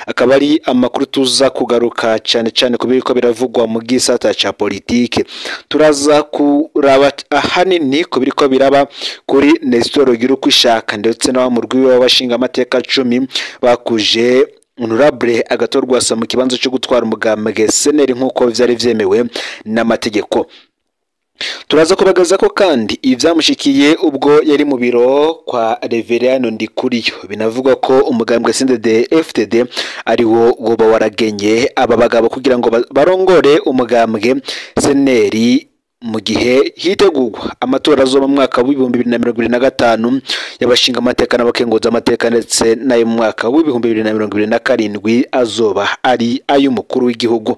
akaba ari amakuru tuza kugaruka cyane cyane ku biriko biravugwa mu gisata ca politike turaza kuraba ahanini ku biriko biraba kuri Nestor Girukwishaka ndetse na wa murwi w'abashinga amateka cumi bakuje honorable agatorwasa mu kibanza cyo gutwara umugambwe seneri nk'uko vyari vyemewe n'amategeko turaza kubagaza ko kandi ivyamushikiye ubwo yari mu biro kwa Reverendo Ndikuriyo binavugwa ko umugambwe CNDD FTD ari wo woba waragenye aba bagabo kugira ngo barongore umugambwe seneri mu gihe hitegurwa amatora azoba mu mwaka w'ibihumbi bibiri na mirongo ibiri na gatanu y'abashinga amateka n'abakenguza amateka ndetse n'ayo mu mwaka w'ibihumbi bibiri na mirongo ibiri na karindwi azoba ari ay'umukuru w'igihugu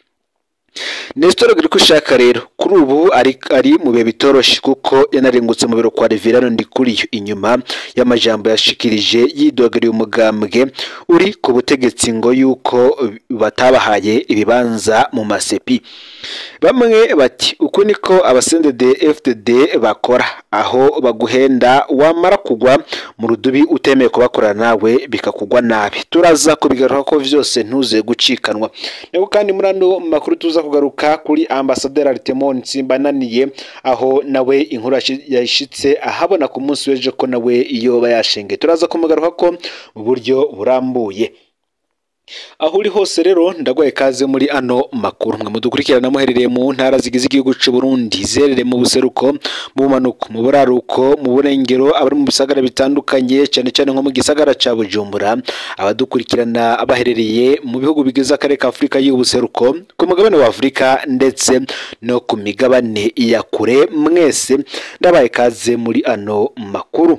Nestor Girikushaka rero kuri ubu ari ari mu bihe bitoroshe kuko yanarengutse mu biro kwa Reverano Ndikuriyo inyuma y'amajambo yashikirije yidogariye umugambwe uri ku butegetsi ngo yuko batabahaye ibibanza mu masepi bamwe bati uku niko abasendede FDD bakora aho baguhenda wamara kugwa mu rudubi utemeye kubakorana nawe bikakugwa nabi turaza kubigaruka ko vyose ntuze gucikanwa niko kandi muri ano makuru tuza kugaruka kuri ambasaderi Artemon Nsimbananiye aho nawe inkuru yashitse ahabona ku munsi w'ejo ko nawe iyo bayashenge turaza kumugaruka ko mu buryo burambuye aho uri hose rero ndagwaye kaze muri ano makuru mwe mudukurikirana muherereye mu ntara zigize igihugu cy'u Burundi zerere mu buseruko mu bumanuko mu buraruko mu burengero abari mu bisagara bitandukanye cyane cyane nko mu gisagara ca Bujumbura abadukurikirana abaherereye mu bihugu bigize akarere ka Afurika y'ubuseruko ku mugabane wa Afurika ndetse no ku migabane ya kure mwese ndabaye kaze muri ano makuru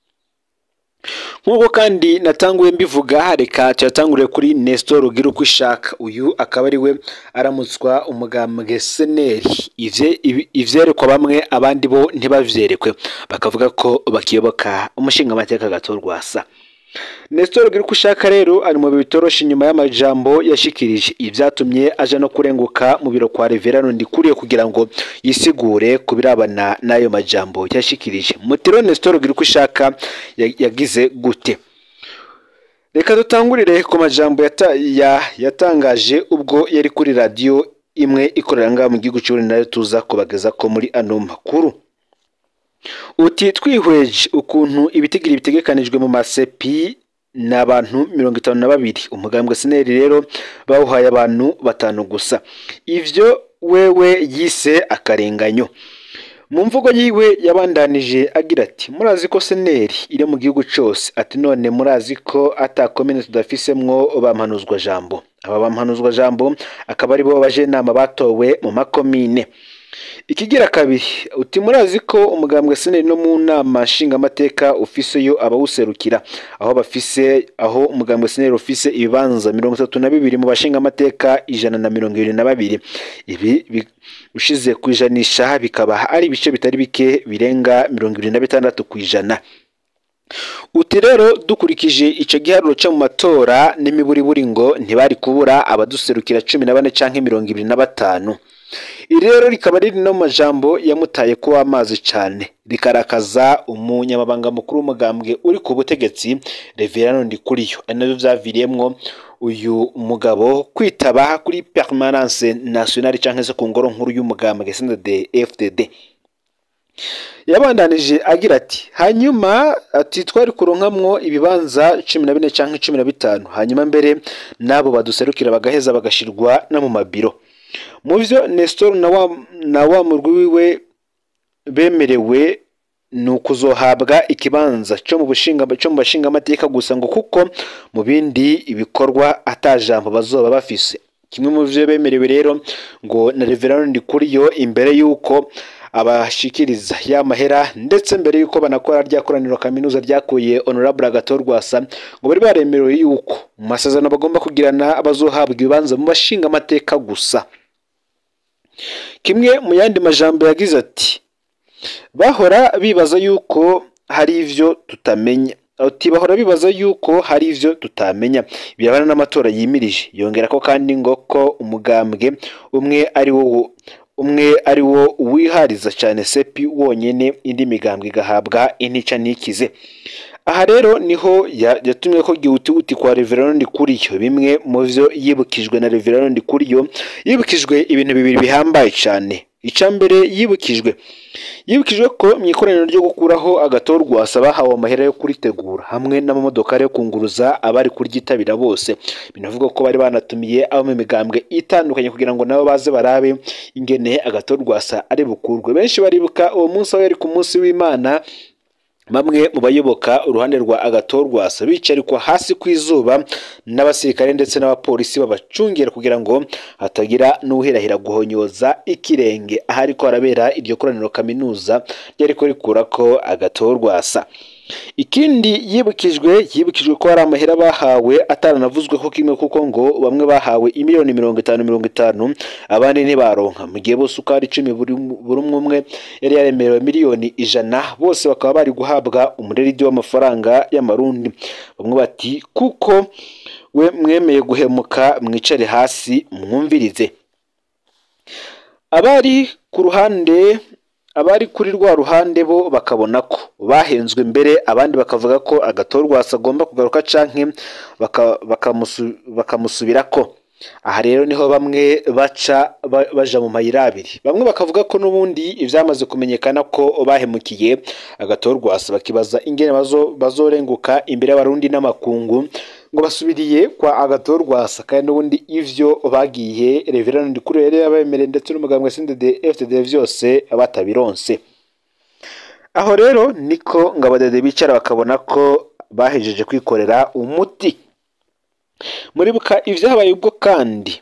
nk'uko kandi natanguye mbivuga reka tuyatangurire kuri Nestor Girukwishaka uyu akaba ari we aramutswa umugambwe seneri ivyerekwa bamwe abandi bo ntibavyerekwe bakavuga ko bakiyoboka umushinga amateka gatorwasa Nestor Girukwishaka rero ari mu bitoroshe inyuma y'amajambo yashikirije ivyatumye aja no kurenguka mu biro kwa Reverano Ndikuriye kugira ngo yisigure kubirabana n'ayo majambo yashikirije Mutiro Nestor Girukwishaka yagize gute Reka dutangurire ku majambo yata, ya, yatangaje ubwo yari kuri radio imwe ikorera ngaha mu gihugu cy'u nayo tuza kubageza ko muri ano makuru uti twihweje ukuntu ibitigiri bitegekanijwe mu masepi ni abantu mirongo itanu na babiri umugambwe seneri rero bawuhaye abantu batanu gusa ivyo wewe yise akarenganyo mu mvugo yiwe yabandanije agira ati murazi ko seneri iri mu gihugu cyose ati none murazi ko atakomene tudafisemwo bampanuzwa jambo aba bampanuzwa jambo akaba ari bo bajenama batowe mu makomine ikigira kabiri uti murazi ko umugambwe seneri no mu nama nshingamateka ufiseyo abawuserukira aho bafise aho umugambwe seneri ufise ibibanza mirongo itatu na bibiri mu bashingamateka ijana na mirongo ibiri na babiri ibi ushize ku ijanisha bikaba ari ibice bitari bike birenga mirongo ibiri na bitandatu ku ijana uti rero dukurikije icyo giharuro cyo mu matora n'imiburiburi ngo ntibari kubura abaduserukira cumi na bane canke mirongo ibiri na batanu iri rero rikaba riri no majambo yamutaye kuba amazi cyane rikarakaza umunyamabanga mukuru w'umugambwe uri ku butegetsi Reverano Ndikuriyo ari nabyo byaviriyemwo uyu mugabo kwitaba kuri permanence nationale cyangwa se ku ngoro nkuru y'umugambwe CNDD FDD yabandanije agira ati hanyuma ati twari kuronkamwo ibibanza cumi na bine cyangwa cumi na bitanu hanyuma mbere n'abo baduserukira bagaheza bagashirwa no mu mabiro mu byo Nestor na wa na wa murwi wiwe bemerewe ni ukuzohabwa ikibanza cyo mu bushinga cyo mu bashinga amateka gusa ngo kuko mu bindi ibikorwa atajambo bazoba bafise kimwe mu byo bemerewe rero ngo na Reverend Ndikuriyo imbere y'uko abashikiriza ya mahera ndetse mbere y'uko banakora rya koraniro kaminuza ryakuye honorable agatorwasa ngo bari baremerewe y'uko mu masezerano bagomba kugirana abazohabwa ibibanza mu bashinga amateka gusa kimwe mu yandi majambo yagize ati bahora bibaza yuko hari ivyo tutamenya ati bahora bibaza yuko hari ivyo tutamenya birabana n'amatora yimirije yongera ko kandi ngo ko umugambwe umwe ari wo umwe ari wo wihariza cyane sepi wonyene indi migambwe igahabwa intica n'ikize aha rero niho yatumye ko gihutihuti kwa Reverend Ndikuriyo bimwe mu vyo yibukijwe na Reverend Ndikuriyo yibukijwe ibintu bibiri bihambaye cyane icya mbere yibukijwe yibukijwe ko mu ikoraniro ryo gukuraho agatorwa bahawe amahera yo kuritegura hamwe n'amamodoka yo kunguruza abari kuryitabira bose binavuga ko bari banatumiye abo mu migambwe itandukanye kugira ngo nabo baze barabe ingene agatorwasa ari bukurwe benshi baribuka uwo munsi aho yari ku munsi w'imana bamwe mu bayoboka uruhande rwa agatorwasa bicarikwa hasi ku izuba n'abasirikare ndetse n'abapolisi babacungera kugira ngo hatagira n'uhirahira guhonyoza ikirenge ahari ko harabera iryo koraniro kaminuza ryari ko rikura ko agatorwasa ikindi yibukijwe yibukijwe ko hari amahera bahawe ataranavuzweho kimwe kuko ngo bamwe bahawe imiliyoni mirongo itanu mirongo itanu abandi ntibaronka mu gihe bose uko ari icumi buri umwe umwe yari yaremerewe miliyoni ijana bose bakaba bari guhabwa umureridi w'amafaranga y'amarundi bamwe bati kuko we mwemeye guhemuka mwicare hasi mwumvirize abari ku ruhande abari kuri rwa ruhande bo bakabona ko bahenzwe mbere abandi bakavuga ko agatorwasa agomba kugaruka canke bakamusubira ko aha rero niho bamwe baca baja mu mayira abiri bamwe bakavuga ko n'ubundi ivyamaze kumenyekana ko bahemukiye agatorwasa bakibaza ingene bazorenguka imbere y'abarundi n'amakungu ngo basubiriye kwa agatorwasa kandi n'ubundi ivyo bagiye reverend ndikuru yari yabemereye ndetse n'umugambwe sindede FTD vyose batabironse aho rero niko ngo abadede bicara bakabona ko bahejeje kwikorera umuti muribuka ivyabaye ubwo kandi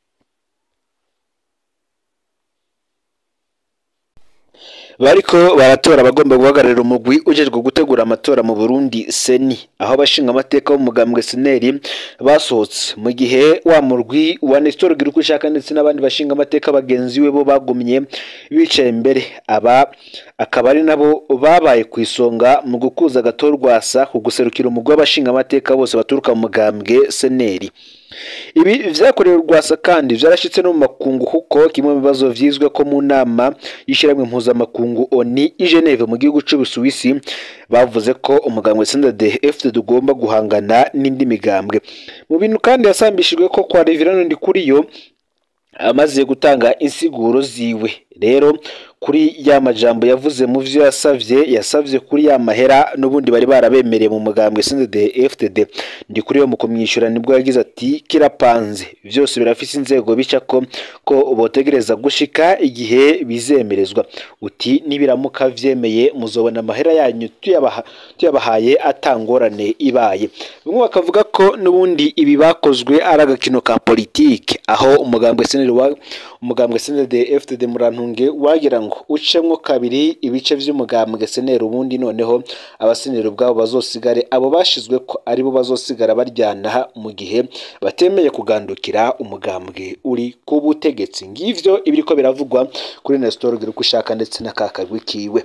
bariko baratora abagomba guhagararira umugwi ujejwe gutegura amatora mu Burundi seni aho abashinga amateka b'umugambwe seneri basohotse mu gihe wa murwi wa Nestor Girukushaka ndetse n'abandi bashinga amateka bagenzi we bo bagumye bicaye imbere aba akaba ari nabo babaye ku isonga mu gukuza agatorwasa ku guserukira umugwi w'abashinga amateka bose baturuka mu mugambwe seneri ibi vyakorewe rwasa kandi vyarashitse no mu makungu kuko kimwe mu bibazo vyizwe ko mu nama y'ishyirahamwe mpuzamakungu oni i Geneve mu gihugu c'Ubusuwisi bavuze ko umugambwe CNDD FDD ugomba guhangana n'indi migambwe mu bintu kandi yasambishijwe ko kwa Reverend Ndikuriyo amaze gutanga insiguro ziwe rero kuri ya majambo yavuze mu vyo yasavye yasavye kuri ya mahera n'ubundi bari barabemereye mu mugambwe CNDD FDD ndi kuri yo mu kumwishyura nibwo yagize ati kirapanze vyose birafise inzego bica ko ko botegereza gushika igihe bizemerezwa uti nibiramuka vyemeye muzobona amahera yanyu tuyabaha tuyabahaye atangorane ibaye bamwe bakavuga ko n'ubundi ibi bakozwe ari agakino ka politike aho umugambwe CNDD wa umugambwe CNDD FDD murantunge wagira ngo ucemwo kabiri ibice vy'umugambwe senera ubundi noneho abasenera ubwabo bazosigare abo bashizwe ko aribo bazosigara baryana mu gihe batemeye kugandukira umugambwe uri ku butegetsi ngivyo ibiriko biravugwa kuri Nestor Girukushaka ndetse na kakagwi kiwe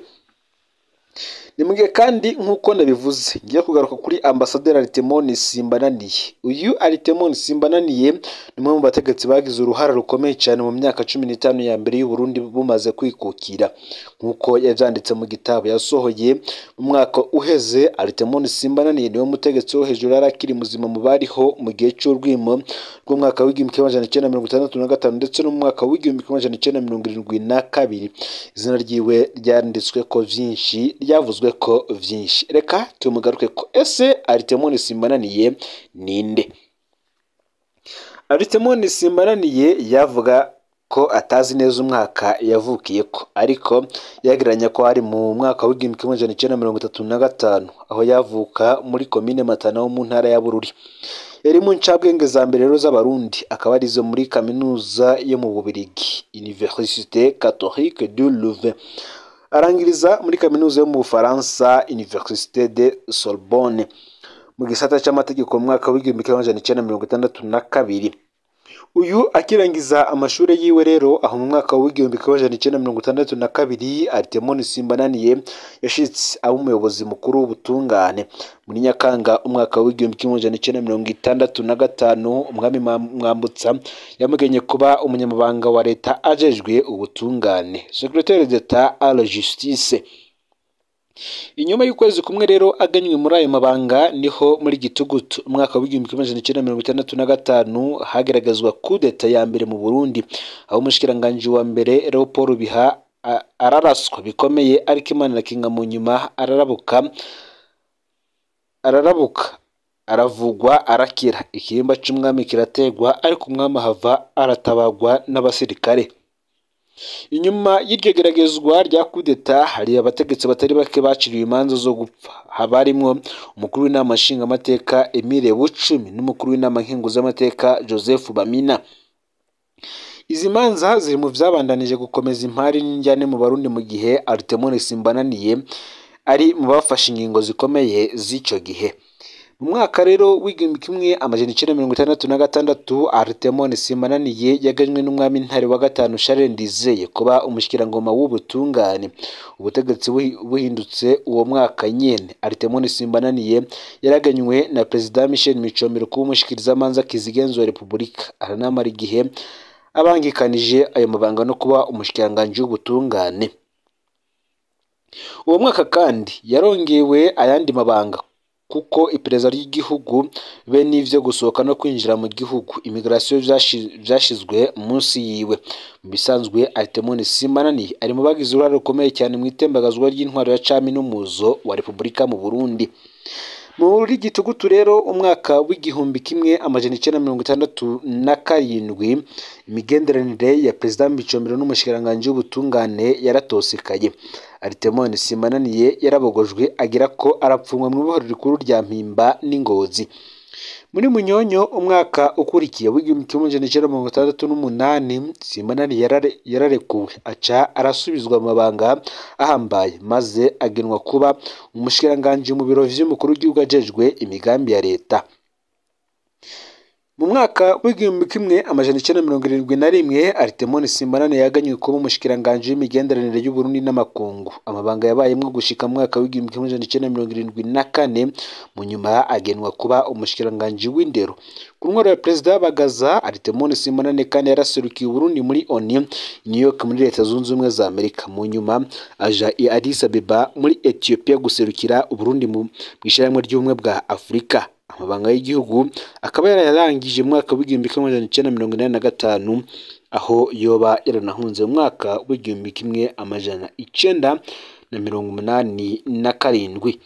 ni mu gihe kandi nk'uko nabivuze ngiye kugaruka kuri ambasaderi Aritemoni Simbananiye uyu Aritemoni Simbananiye ni umwe mu bategetsi bagize uruhare rukomeye cyane mu myaka cumi n'itanu ya mbere y'u Burundi bumaze kwikukira nk'uko yavyanditse mu gitabo yasohoye mu mwaka uheze Aritemoni Simbananiye niwe mutegetsi wo hejuru yari akiri muzima mu bariho mu gihe c'urwimo rw'umwaka w'igihumbi kimwe amajana icenda mirongo itandatu na gatanu ndetse n'umwaka w'igihumbi kimwe amajana icenda mirongo irindwi na kabiri izina ryiwe ryanditswe ko vyinshi ryavuzwe ko vyinshi reka tumugaruke ko ese aritemoni simbananiye ninde aritemoni simbananiye yavuga ko atazi neza umwaka yavukiye ko ariko yagereranya ko ari mu mwaka w'igihumbi kimwe amajana icenda mirongo itatu na gatanu aho yavuka muri komine matana wo mu ntara ya bururi yari mu ncabwenge za mbere rero z'abarundi akaba arizo muri kaminuza yo mu bubirigi université catholique de louvain arangiriza muri kaminuza yo mu bufaransa université de sorbonne mu gisata cy'amategeko mu mwaka w'igihumbi kimwe amajana icenda mirongo itandatu na kabiri uyu akirangiza amashuri yiwe rero aho mu mwaka w'igihumbi kimwe amajana icenda mirongo itandatu na kabiri aritemoni simbananiye yashitse aba umuyobozi mukuru w'ubutungane muri nyakanga umwaka w'igihumbi kimwe amajana icenda mirongo itandatu na gatanu umwami mwambutsa yamugenye kuba umunyamabanga wa leta ajejwe ubutungane secretaire d'etat à la justice inyuma y'ukwezi kumwe rero aganywe muri ayo mabanga niho muri gitugutu umwaka w'igihumbi kimwe magana cyenda mirongo itandatu na gatanu hagaragazwa kudeta ya mbere mu burundi aho umushikiranganji wa mbere leopold biha araraswa bikomeye ariko imana irakinga mu nyuma ararabuka ararabuka aravugwa arakira ikihimba cy'umwami kirategwa ariko umwami ahava aratabagwa n'abasirikare inyuma y'iryo geragezwa rya kudeta hari abategetsi batari bake baciriwe imanza zo gupfa haba harimwo umukuru w'inama nshingamateka emile bucumi n'umukuru w'inama nkenguzamateka joseph bamina izi manza ziri mu byabandanije gukomeza impari n'injyane mu barundi mu gihe aritemone simbananiye ari mu bafashe ingingo zikomeye z'icyo gihe mu mwaka rero w'igihumbi kimwe amajana icyenda mirongo itandatu na gatandatu aritemone simbananiye yaganywe n'umwami ntare wa gatanu Charles Ndizeye kuba umushyikirangoma w'ubutungane ubutegetsi buhindutse uwo mwaka nyene aritemone simbananiye yaraganywe na perezida Michel Micombero kuba umushikirizamanza kizigenzo wa repubulika aranamara igihe abangikanije ayo mabanga no kuba umushikiranganji w'ubutungane uwo mwaka kandi yarongewe ayandi mabanga kuko iperereza ry'igihugu be n'ivyo gusohoka no kwinjira mu gihugu imigration vyashizwe munsi yiwe mu bisanzwe Artemone Simanani ari mu bagize uruhare rukomeye cyane mu itembagazwa ry'intwaro ya cami n'umuzo wa Repubulika mu Burundi muri gitugutu rero umwaka w'igihumbi kimwe amajana icyenda mirongo itandatu na karindwi imigenderanire ya perezida Micombero n'umushikiranganji w'ubutungane yaratosekaye Aritemone Simananiye yarabogojwe agira ko arapfungwa mu ibohero rikuru rya Mpimba n'Ingozi muri Munyonyo umwaka ukurikiye w'igihumbi kimwe amajana icyenda mirongo itandatu n'umunani Simanani yarare, yararekuwe aca arasubizwa mu mabanga ahambaye maze agenwa kuba umushikiranganji mu biro vy'umukuru w'igihugu ajejwe imigambi ya leta mu mwaka w'igihumbi kimwe amajana icyenda mirongo irindwi na rimwe Aritemone Simbanane yaganywe kuba umushikiranganji w'imigenderanire y'Uburundi n'amakungu amabanga yabayemwo gushika mu mwaka w'igihumbi kimwe amajana icyenda mirongo irindwi na kane mu nyuma agenwa kuba umushikiranganji w'indero ku ntwaro ya perezida Bagaza Aritemone Simbanane kandi yaraserukiye Uburundi muri ONU New York muri leta zunze ubumwe za Amerika mu nyuma aja i Addis Abeba muri Ethiopia guserukira Uburundi mu ishyirahamwe ry'ubumwe bwa Afurika amabanga y'igihugu akaba yarayarangije mu mwaka w'igihumbi kimwe amajana icyenda mirongo inani na gatanu aho yoba yaranahunze mu mwaka w'igihumbi kimwe amajana icyenda na mirongo umunani na karindwi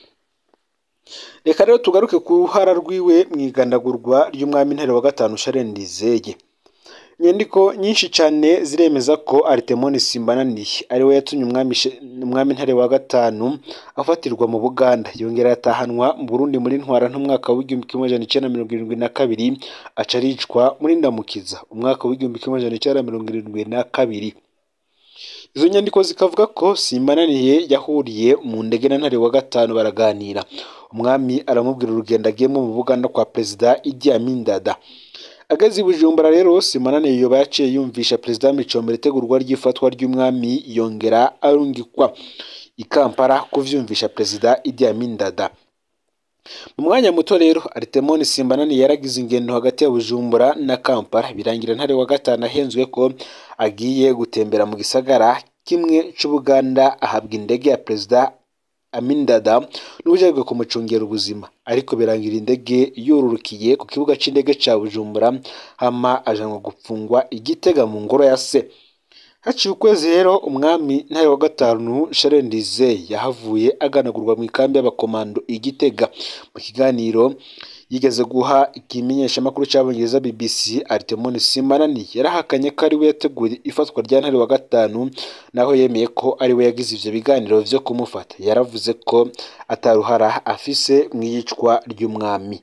reka rero tugaruke ku ruhara rwiwe mu igandagurwa ry'umwami ntare wa gatanu Charles Ndizeye inyandiko nyinshi cyane ziremeza ko Aritemone Simbananiye ari we yatumye umwami umwami ntare wa gatanu afatirwa mu Buganda yongera yatahanwa mu Burundi muri ntwara n'umwaka w'igihumbi kimwe amajana icyenda mirongo irindwi na kabiri aca aricwa muri Ndamukiza umwaka w'igihumbi kimwe amajana icyenda mirongo irindwi na kabiri izo nyandiko zikavuga ko Simbananiye yahuriye mu ndege na ntare wa gatanu baraganira umwami aramubwira urugendo agiyemo mu Buganda kwa perezida Idi Amin Dada ageze i Bujumbura rero Simanane yoba yaciye yumvisha perezida Micombero itegurwa ry'ifatwa ry'umwami yongera arungikwa i Kampala kuvyumvisha perezida Idi Amin Dada mu mwanya muto rero Aritemone Simbanani yaragize ingendo hagati ya Bujumbura na Kampala birangira ntare wa gatanu ahenzwe ko agiye gutembera mu gisagara kimwe c'Ubuganda ahabwa indege ya perezida Amin Dada n'ubujejwe kumucungira ubuzima ariko birangira indege yururukiye ku kibuga c'indege ca Bujumbura hama ajanwa gupfungwa igitega mu ngoro ya se haciye ukwezi rero umwami ntare wa gatanu Charles Ndizeye yahavuye aganagurwa mu ikambi y'abakomando igitega mu kiganiro yigeze guha ikimenyeshamakuru cy'abongereza BBC Aritemone Simanani yarahakanye ko ari we yateguye ifatwa rya ntare wa gatanu naho yemeye ko ari we yagize ivyo biganiro vyo kumufata yaravuze ko ataruhara afise mu iyicwa ry'umwami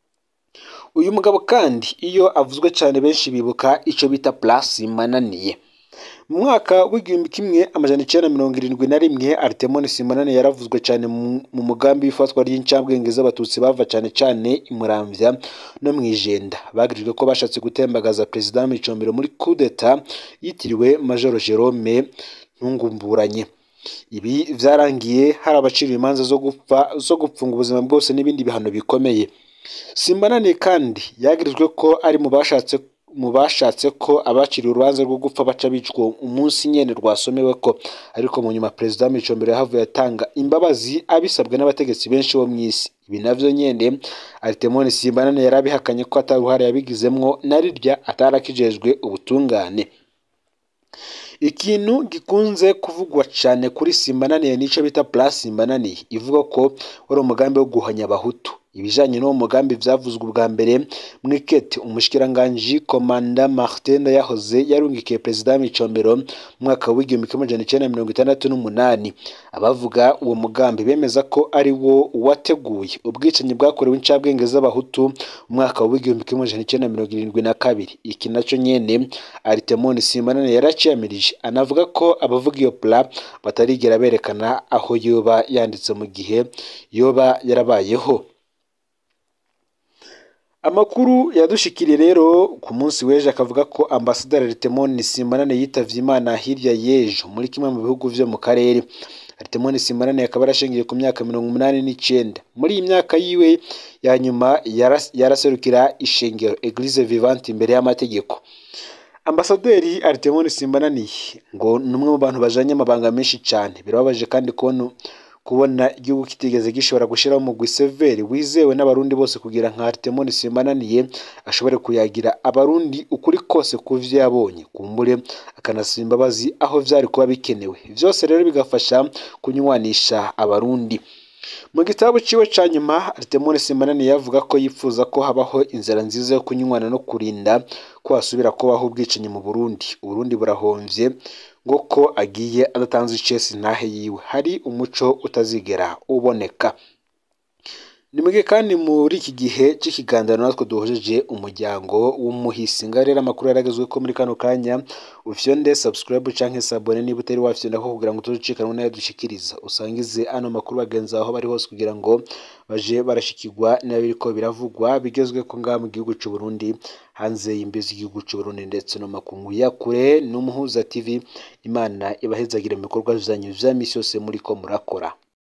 uyu mugabo kandi iyo avuzwe cyane benshi bibuka ico bita Place Simananiye mu mwaka w'igihumbi kimwe amajana icyenda mirongo irindwi na rimwe Aritemone Simanane yaravuzwe cyane mu mugambi w'ifatwa ry'incabwenge z'abatutsi bava cyane cyane i Muramvya no mu Ijenda bagirijwe ko bashatse gutembagaza perezida Micombero muri coup d'etat yitiriwe Major Jerome Ntungumburanye ibi vyarangiye hari abaciriwe imanza zo gupfa zo gupfunga ubuzima bwose n'ibindi bihano bikomeye Simbanane kandi yagirijwe ko ari mu bashatse mu bashatse ko abaciriwe urubanza rwo gupfa baca bicwa umunsi nyene rwasomewe ko ariko mu nyuma perezida Micombero yahavuye atanga imbabazi abisabwe n'abategetsi benshi bo mw'isi ibi navyo nyene Artemon Simbanane yarabihakanye ko ataruhare yabigizemwo na rirya atarakijejwe ubutungane ikintu gikunze kuvugwa cyane kuri simbananiye nico bita plus simbananiye ivuga ko wari umugambi wo guhanya abahutu ibijanye n'uwo mugambi vyavuzwe ubwa mbere mwikete umushikiranganji komanda Martin yahoze yarungikiye perezida Micombero mu mwaka w'igihumbi kimwe amajana icenda mirongo itandatu n'umunani abavuga uwo mugambi bemeza ko ari wo wateguye ubwicanyi bwakorewe incabwenge z'abahutu mu mwaka w'igihumbi kimwe amajana icenda mirongo irindwi na kabiri iki naco nyene Artemon Simbanane yaraciyamirije anavuga ko abavuga iyo plan batarigera berekana aho yoba yanditse mu gihe yoba yarabayeho amakuru yadushikiriye rero ku munsi w'ejo akavuga ko ambasaderi Artemon Simbanane yitavye Imana hirya y'ejo muri kimwe mu bihugu vyo mu karere Artemon Simbanane akaba yarashingiye ku myaka mirongo umunani n'icenda muri iyi myaka yiwe ya nyuma yaraserukira ishengero Eglise Vivante imbere y'amategeko ambasaderi Artemon Simbanane ngo ni umwe mu bantu bajanye amabanga menshi cyane birababaje kandi kubona kubona igihugu kitigeze gishobora gushyiraho umugwi severi wizewe n'abarundi bose kugira nka Artemon Simbananiye ashobore kuyagira abarundi ukuri kose ku vyo yabonye kumbure akanasaba imbabazi aho vyari kuba bikenewe vyose rero bigafasha kunywanisha abarundi mu gitabo ciwe ca nyuma Artemon Simbananiye yavuga ko yifuza ko habaho inzira nziza yo kunywana no kurinda ko hasubira kubaho ubwicanyi mu Burundi Uburundi burahomvye ngo ko agiye adatanze icesi ntahe yiwe hari umuco utazigera uboneka ni mugihe kandi muri iki gihe cy'ikiganiro natwe duhojeje umuryango w'umuhisi ngaho rero amakuru yaragezwe ko muri kano kanya ufyonde subscribe canke sabone niba utari wafyonda ko kugira ngo tuzucikanwe nayo dushikiriza usangize ano makuru bagenzi aho bari hose kugira ngo baje barashikirwa n'abiriko biravugwa bigezwe ko ngaha mu gihugu c'u Burundi hanze y'imbizi y'igihugu c'u Burundi ndetse no makungu ya kure n'umuhuza TV Imana ibahezagire mu bikorwa vyanyu vya misi yose muriko murakora